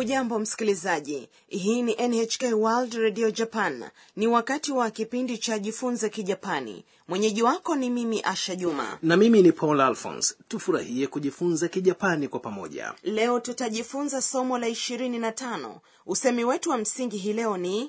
hujambo msikilizaji hii ni nhk world radio japan ni wakati wa kipindi cha jifunze kijapani mwenyeji wako ni mimi asha juma na mimi ni paul alphons tufurahie kujifunza kijapani kwa pamoja leo tutajifunza somo la ishirini na tano usemi wetu wa msingi hii leo ni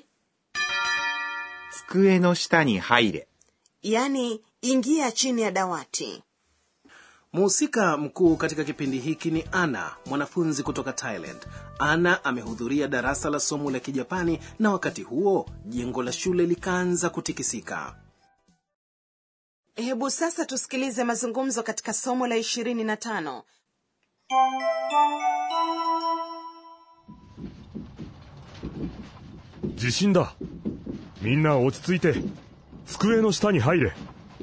机の下に入れ。 yani ingia chini ya dawati mhusika mkuu katika kipindi hiki ni ana mwanafunzi kutoka thailand ana amehudhuria darasa la somo la kijapani na wakati huo jengo la shule likaanza kutikisika hebu sasa tusikilize mazungumzo katika somo la ishirini na tano 地震だみんな落ち着いて机の下に入れ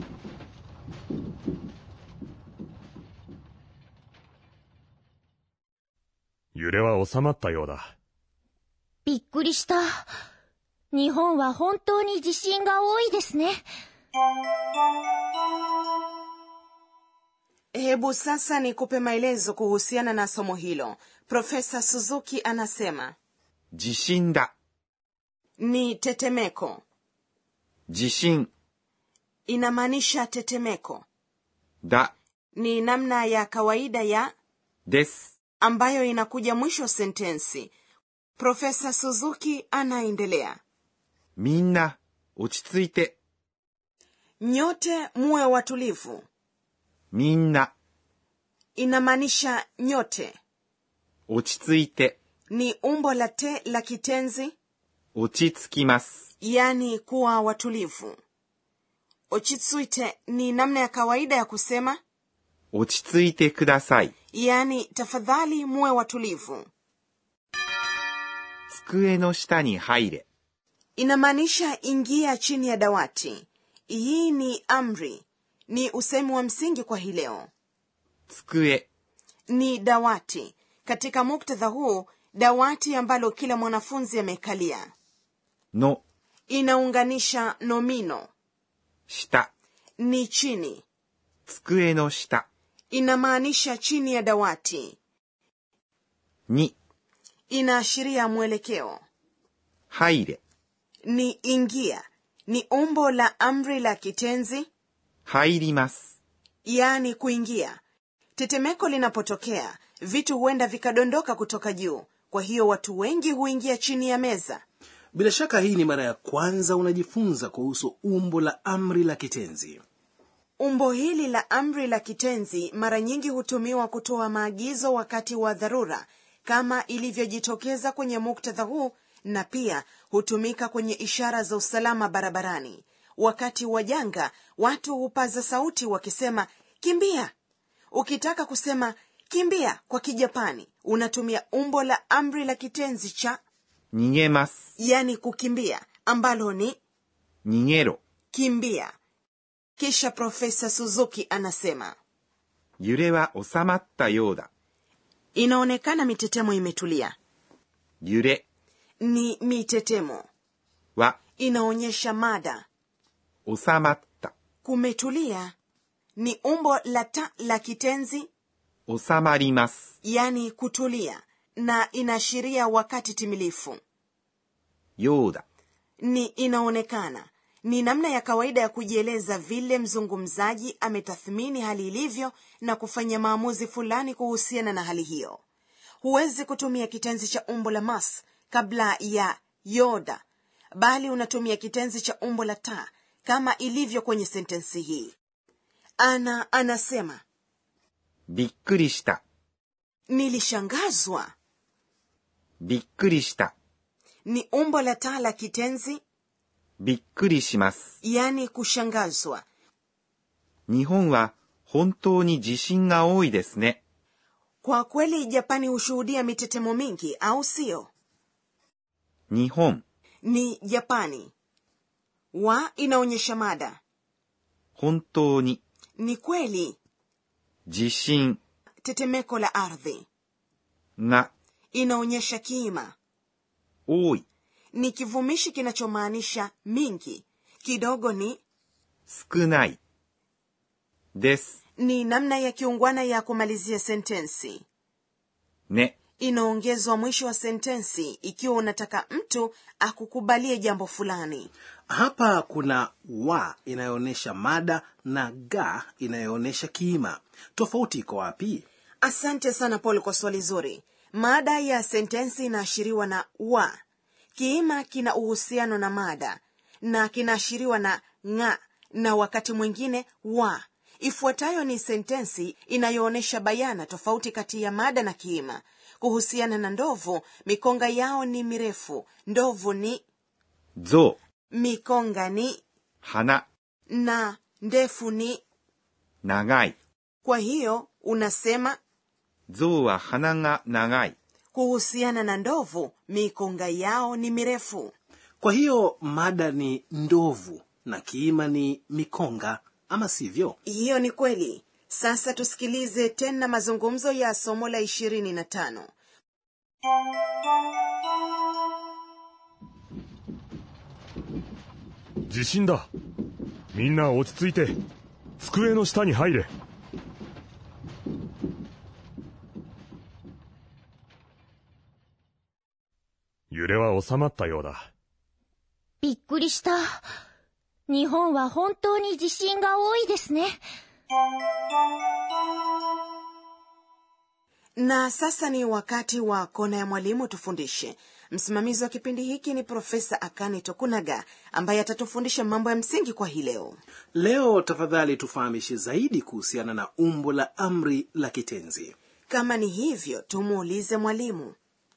揺れは収まったようだびっくりした。日本は本当に地震が多いですね。 hebu sasa nikupe maelezo kuhusiana na somo hilo profesa suzuki anasema 地震だ。 ni tetemeko 地震 inamaanisha tetemeko だ。 ni namna ya kawaida ya です。 ambayo inakuja mwisho wa sentensi profesa suzuki anaendelea みんな落ち着いて。 nyote muwe watulivu みんな inamaanisha nyote 落ち着いて。 ni umbo la te la kitenzi 落ち着きます。 yani kuwa watulivu ochitsuite ni namna ya kawaida ya kusema 落ち着いてください。 yani tafadhali muwe watulivu 机の下に入れ。 inamaanisha ingia chini ya dawati hii ni amri ni usemi wa msingi kwa hii leo 机 ni dawati katika muktadha huu dawati ambalo kila mwanafunzi amekalia の inaunganisha nomino 下。 ni chini 机の下 inamaanisha chini ya dawati に inaashiria mwelekeo 入れ。 ni ingia ni umbo la amri la kitenzi 入ります。 yaani kuingia tetemeko linapotokea vitu huenda vikadondoka kutoka juu kwa hiyo watu wengi huingia chini ya meza bila shaka hii ni mara ya kwanza unajifunza kuhusu umbo la amri la kitenzi umbo hili la amri la kitenzi mara nyingi hutumiwa kutoa maagizo wakati wa dharura kama ilivyojitokeza kwenye muktadha huu na pia hutumika kwenye ishara za usalama barabarani wakati wa janga watu hupaza sauti wakisema kimbia ukitaka kusema kimbia kwa kijapani unatumia umbo la amri la kitenzi cha 逃げます。 yani kukimbia ambalo ni 逃げろ。 kimbia kisha profesa suzuki anasema 揺れは収まったようだ。 inaonekana mitetemo imetulia 揺れ ni mitetemo は inaonyesha mada 収まった。 kumetulia ni umbo la ta la kitenzi 収まります。 yani kutulia na inaashiria wakati timilifu ようだ。 ni inaonekana ni namna ya kawaida ya kujieleza vile mzungumzaji ametathmini hali ilivyo na kufanya maamuzi fulani kuhusiana na hali hiyo huwezi kutumia kitenzi cha umbo la mas kabla ya yoda bali unatumia kitenzi cha umbo la ta kama ilivyo kwenye sentensi hii ana anasema びっくりした。 nilishangazwa びっくりした。 ni umbo la ta la kitenzi びっくりします。 yani kushangazwa 日本は本当に地震が多いですね。 kwa kweli japani hushuhudia mitetemo mingi au sio 日本、 ni japani wa inaonyesha mada 本当に、 ni kweli 地震 tetemeko la ardhi が inaonyesha kiima 多い、 ni kivumishi kinachomaanisha mingi kidogo ni 少ない。です。 ni namna ya kiungwana ya kumalizia sentensi ね。 inaongezwa mwisho wa sentensi ikiwa unataka mtu akukubalie jambo fulani hapa kuna wa inayoonyesha mada na ga inayoonyesha kiima tofauti iko wapi asante sana paul kwa swali zuri mada ya sentensi inaashiriwa na wa kiima kina uhusiano na mada na kinaashiriwa na nga na wakati mwingine wa ifuatayo ni sentensi inayoonyesha bayana tofauti kati ya mada na kiima kuhusiana na ndovu mikonga yao ni mirefu ndovu ni 象、 mikonga ni 花、 na ndefu ni 長い。 kwa hiyo unasema 象は鼻が長い。 kuhusiana na ndovu mikonga yao ni mirefu kwa hiyo mada ni ndovu na kiima ni mikonga ama sivyo hiyo ni kweli sasa tusikilize tena mazungumzo ya somo la ishirini na tano 地震だみんな落ち着いて机の下に入れ揺れは収まったようだびっくりした。日本は本当に地震が多いですね。 na sasa ni wakati wa kona ya mwalimu tufundishe msimamizi wa kipindi hiki ni profesa akane tokunaga ambaye atatufundisha mambo ya msingi kwa hii leo leo tafadhali tufahamishe zaidi kuhusiana na umbo la amri la kitenzi kama ni hivyo tumuulize mwalimu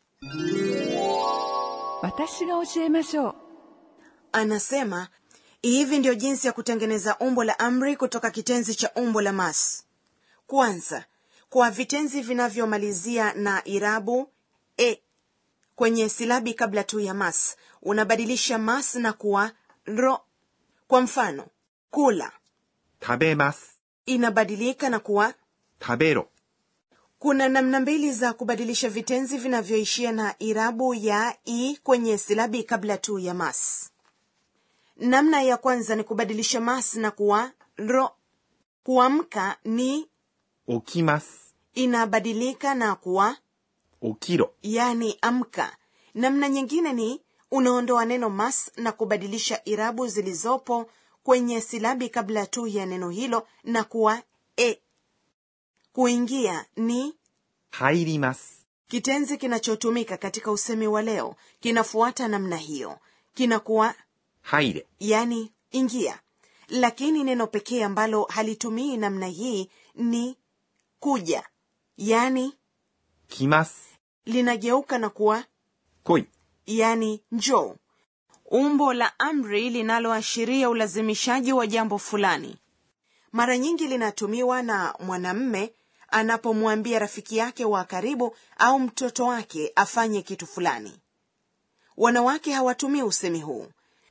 私が教えましょう anasema hivi ndio jinsi ya kutengeneza umbo la amri kutoka kitenzi cha umbo la mas kwanza kwa vitenzi vinavyomalizia na irabu e kwenye silabi kabla tu ya mas unabadilisha mas na kuwa ro kwa mfano kula 食べます。 inabadilika na kuwa 食べろ。 kuna namna mbili za kubadilisha vitenzi vinavyoishia na irabu ya i kwenye silabi kabla tu ya mas namna ya kwanza ni kubadilisha mas na kuwa ro kuamka ni 起きます。 inabadilika na kuwa 起きろ。 yani amka namna nyingine ni unaondoa neno mas na kubadilisha irabu zilizopo kwenye silabi kabla tu ya neno hilo na kuwa e kuingia ni 入ります。 kitenzi kinachotumika katika usemi wa leo kinafuata namna hiyo kinakuwa 入れ。 yani ingia lakini neno pekee ambalo halitumii namna hii ni kuja yani 来ます。 linageuka na kuwa 来い。 yani njoo umbo la amri linaloashiria ulazimishaji wa jambo fulani mara nyingi linatumiwa na mwanamme anapomwambia rafiki yake wa karibu au mtoto wake afanye kitu fulani wanawake hawatumii usemi huu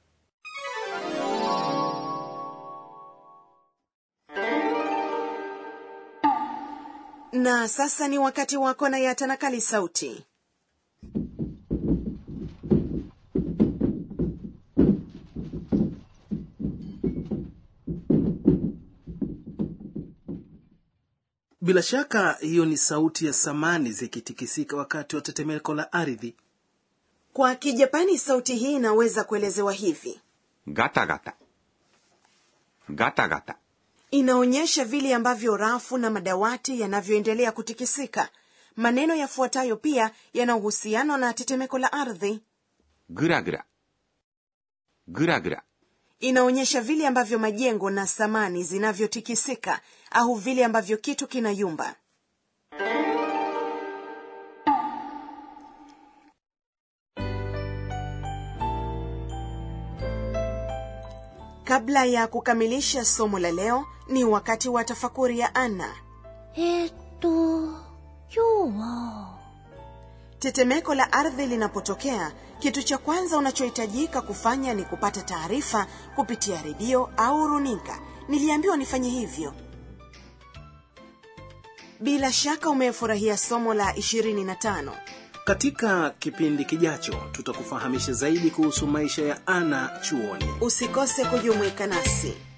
na sasa ni wakati wako na ya tanakali sauti bila shaka hiyo ni sauti ya samani zikitikisika wakati wa tetemeko la ardhi kwa kijapani sauti hii inaweza kuelezewa hivi ガタガタ。ガタガタ。 inaonyesha vile ambavyo rafu na madawati yanavyoendelea kutikisika maneno yafuatayo pia yana uhusiano na tetemeko la ardhi ぐらぐら。ぐらぐら。 inaonyesha vile ambavyo majengo na samani zinavyotikisika au vile ambavyo kitu kinayumba kabla ya kukamilisha somo la leo ni wakati wa tafakuri ya ana えーっと、今日は、 tetemeko la ardhi linapotokea kitu cha kwanza unachohitajika kufanya ni kupata taarifa kupitia redio au runinga niliambiwa nifanye hivyo bila shaka umefurahia somo la 25 katika kipindi kijacho tutakufahamisha zaidi kuhusu maisha ya ana chuoni usikose kujumuika nasi